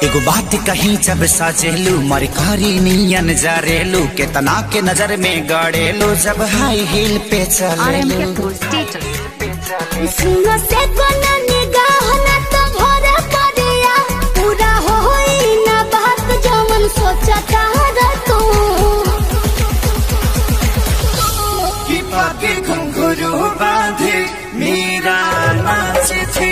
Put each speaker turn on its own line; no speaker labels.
एगो बात कहीं जब साजेलू मर कारी नियन जरेलू केतना के नजर में गड़ेलू जब हाई हील पे चलेलू
RMK Full Status.
सुनो से कोना निगाह ना तो भरे पड़िया पूरा होई ना बात जमन सोचता र तू
कि पाके घुंघरू बांधे मेरा नाचे थे